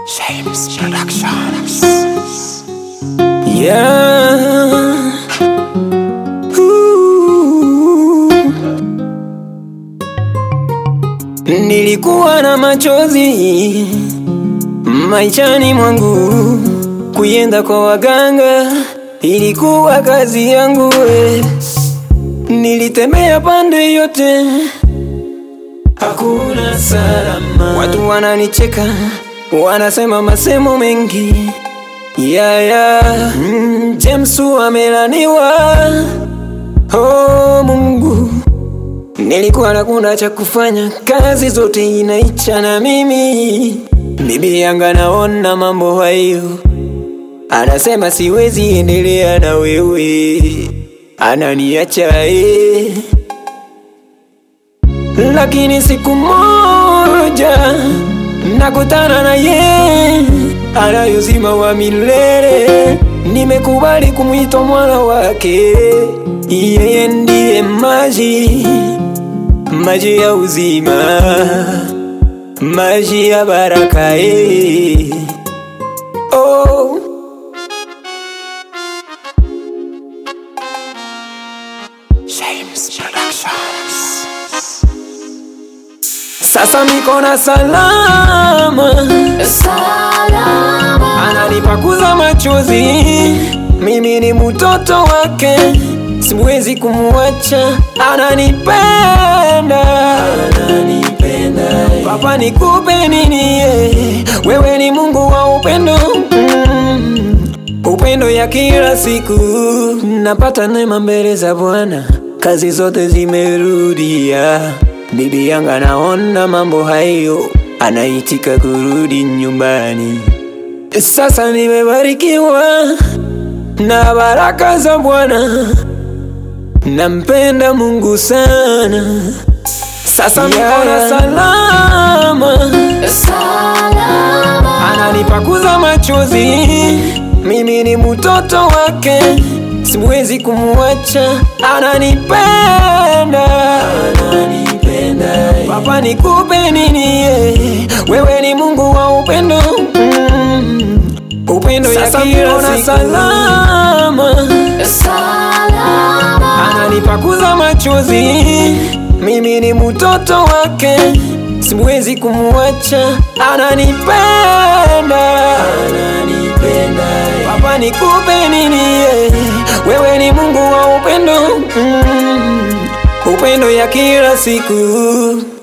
James Productions. Yeah. Ooh. Nilikuwa na machozi maishani mwangu, kuyenda kwa waganga ilikuwa kazi yangu we. Nilitemea pande yote, hakuna salama. Watu wananicheka, wanasema masemo mengi yeah, yeah. Mm, James amelaniwa. Oh Mungu, nilikuwa nakuna cha kufanya, kazi zote inaicha na mimi. Bibi yanga naona mambo hayo, anasema siwezi endelea na wewe, ananiacha eh. Lakini siku moja nakutana na ye anayozima wa milele, nimekubali kumwita mwana wake. Yeye ndiye maji, maji ya uzima, maji ya baraka eh. Oh. James Productions. Sasa miko na salama, ananipakuza machozi, mimi ni mtoto wake, siwezi kumwacha, ananipenda, ananipenda. Papa nikupe nini? eh? Wewe ni Mungu wa upendo mm. Upendo ya kila siku, napata neema mbele za Bwana, kazi zote zimerudia. Bibi yangu anaona mambo hayo, anaitika kurudi nyumbani. Sasa nimebarikiwa na baraka za Bwana, nampenda Mungu sana. Sasa niko na salama, ananipakuza machozi, mimi ni mtoto wake, siwezi kumwacha, ananipenda, ananipenda. Papa nikupe nini? eh? Wewe ni Mungu wa upendo mm. Upendo ya kila siku salama, ananipakuza machozi, mimi ni mtoto wake, siwezi kumwacha, ananipenda, ananipenda. Papa nikupe nini? eh? Wewe ni Mungu wa upendo mm. Upendo ya kila siku